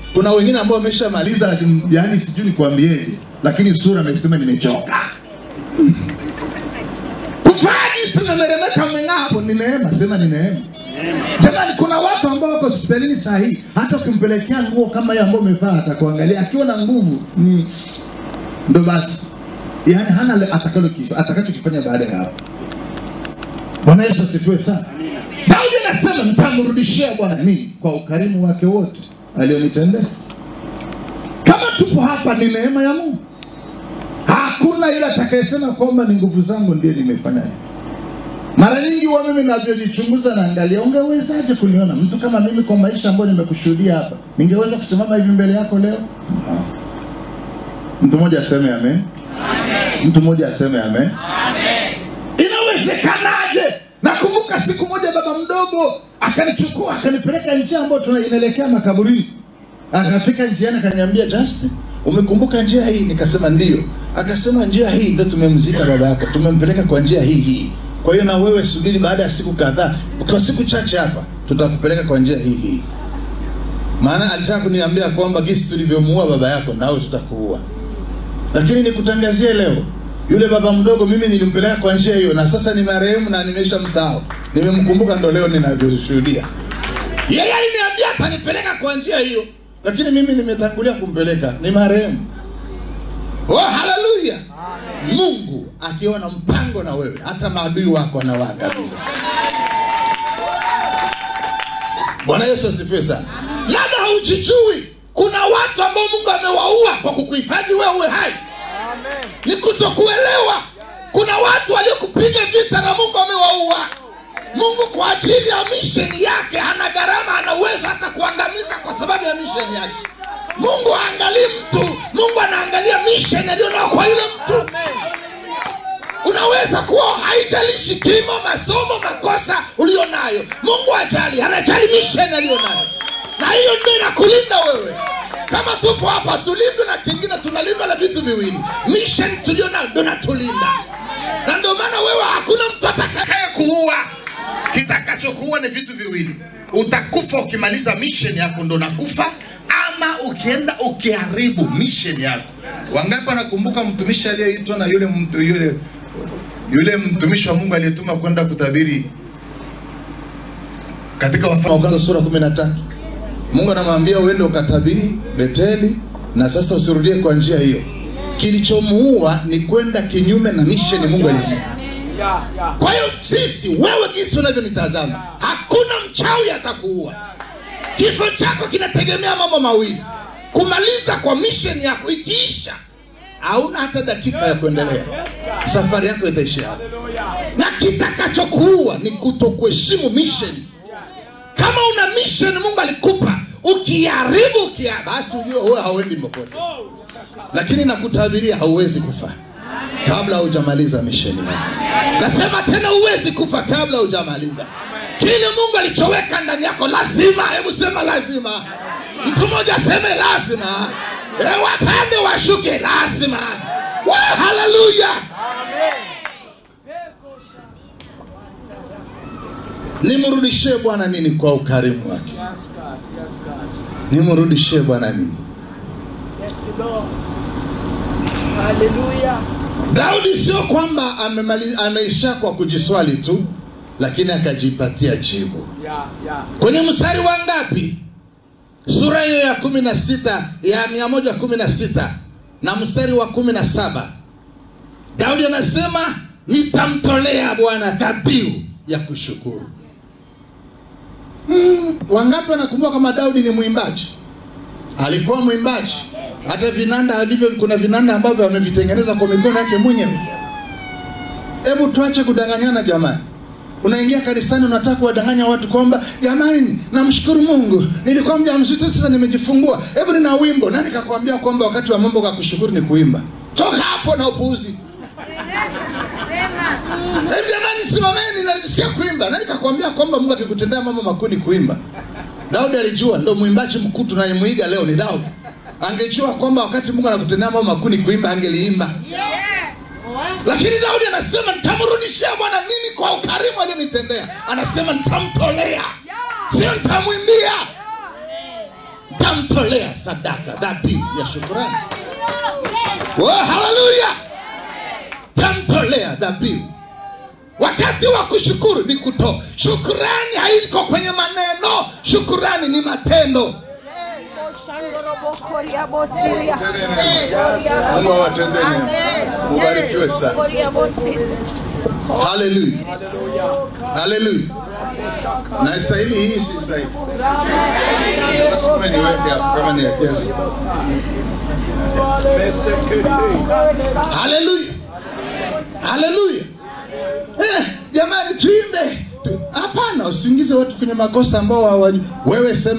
kuna wengine ambao wameshamaliza lakini yani sijui nikwambieje lakini sura amesema nimechoka kufaji sema meremeta mmeng'aa hapo ni neema sema ni neema jamani kuna watu ambao wako hospitalini saa hii hata ukimpelekea nguo kama hiyo ambayo umevaa atakuangalia akiwa na nguvu mm, ndo basi yani hana le- atakalo- atakachokifanya baada ya hapo bwana yesu asifiwe sana daudi anasema nitamrudishia bwana nini kwa ukarimu wake wote alionitendea kama tupo hapa ni neema ya mungu hakuna yule atakayesema kwamba ni nguvu zangu ndiye nimefanya hivi mara nyingi huwa mimi navyojichunguza naangalia ungewezaje kuniona mtu kama mimi kwa maisha ambayo nimekushuhudia hapa ningeweza kusimama hivi mbele yako leo no. mtu mmoja aseme amen mtu mmoja aseme amen inawezekanaje nakumbuka siku moja baba mdogo akanichukua akanipeleka njia ambayo tuna- inaelekea makaburini akafika njiani akaniambia justin umekumbuka njia hii nikasema ndio akasema njia hii ndio tumemzika baba yako tumempeleka kwa njia hii hii kwa hiyo na wewe subiri baada ya siku kadhaa kwa siku chache hapa tutakupeleka kwa njia hii hii maana alitaka kuniambia kwamba gisi tulivyomuua baba yako nawe tutakuua lakini nikutangazie leo yule baba mdogo mimi nilimpeleka kwa njia hiyo na sasa ni marehemu na nimesha msahau nimemkumbuka ndo leo ninavyoshuhudia yeye aliniambia atanipeleka kwa njia hiyo lakini mimi nimetangulia kumpeleka ni marehemu oh, haleluya mungu akiwa na mpango na wewe hata maadui wako anawaangamiza bwana yesu asifiwe sana labda haujijui kuna watu ambao mungu amewaua kwa kukuhifadhi wewe uwe hai ni kutokuelewa kuna watu waliokupiga vita na mungu amewaua mungu kwa ajili ya misheni yake ana gharama ana uwezo hata kuangamiza kwa sababu ya misheni yake mungu aangalii mtu mungu anaangalia misheni alionao kwa yule mtu unaweza kuwa haijalishi kimo masomo makosa ulio nayo mungu ajali anajali misheni aliyo nayo na hiyo ndio inakulinda wewe kama tupo hapa tulindwe na kingine tunalindwa na vitu viwili misheni tulio nayo ndo natulinda na ndio maana wewe hakuna mtu atakaye kuua kitakachokuua ni vitu viwili utakufa ukimaliza mission yako ndo nakufa ama ukienda ukiharibu mission yako wangapi wanakumbuka mtumishi aliyeitwa na yule mtu yule yule mtumishi wa mungu aliyetuma kwenda kutabiri katika wafalme wa kwanza sura kumi na tatu mungu anamwambia uende ukatabiri beteli na sasa usirudie kwa njia hiyo kilichomuua ni kwenda kinyume na misheni mungu alijipa kwa hiyo sisi wewe jinsi unavyonitazama hakuna mchawi atakuua kifo chako kinategemea mambo mawili kumaliza kwa mission yako ikiisha hauna hata dakika ya kuendelea safari yako itaishia hapo na kitakachokuua ni kutokuheshimu mission kama una mission mungu alikupa ukiharibu ukia basi ujue wewe hauendi popote lakini nakutabiria hauwezi kufa kabla hujamaliza misheni yako nasema tena huwezi kufa kabla hujamaliza kile mungu alichoweka ndani yako lazima hebu sema lazima mtu mmoja aseme lazima e, wapande washuke lazima Wa, haleluya nimrudishie bwana nini kwa ukarimu wake nimrudishie bwana nini Yes, Lord. Hallelujah. daudi sio kwamba amemali- ameisha kwa kujiswali tu lakini akajipatia jibu Yeah, yeah. kwenye mstari wa ngapi sura hiyo ya kumi na sita ya mia moja kumi na sita na mstari wa kumi na saba daudi anasema nitamtolea bwana dhabihu ya kushukuru hmm, wangapi wanakumbuka kama daudi ni mwimbaji alikuwa mwimbaji hata vinanda alivyo kuna vinanda ambavyo amevitengeneza kwa mikono yake mwenyewe hebu tuache kudanganyana jamani unaingia kanisani unataka kuwadanganya watu kwamba jamani namshukuru mungu nilikuwa mja mzito sasa nimejifungua hebu nina wimbo nani kakwambia kwamba wakati wa mambo ka kushukuru ni kuimba toka hapo na upuuzi Hebu jamani simameni nalisikia kuimba nani kakwambia kwamba mungu akikutendea mambo makuu ni kuimba daudi alijua ndo mwimbaji mkuu tunayemwiga leo ni daudi angejua kwamba wakati mungu anakutendea mambo makuu ni kuimba angeliimba lakini daudi anasema nitamrudishia bwana nini kwa ukarimu alionitendea anasema nitamtolea sio nitamwimbia tamtolea sadaka dhabihu ya shukurani oh, haleluya tamtolea dhabihu wakati wa kushukuru ni kutoa shukurani haiko kwenye maneno shukurani ni matendo mungu awatendee mema. mubarikiwe sana haleluya haleluya na stahili hii si stahili basi kama niweke hapo kama niwekezo haleluya haleluya eh, jamani tuimbe Tu- hapana usiingize watu kwenye makosa ambao hawajui wewe sema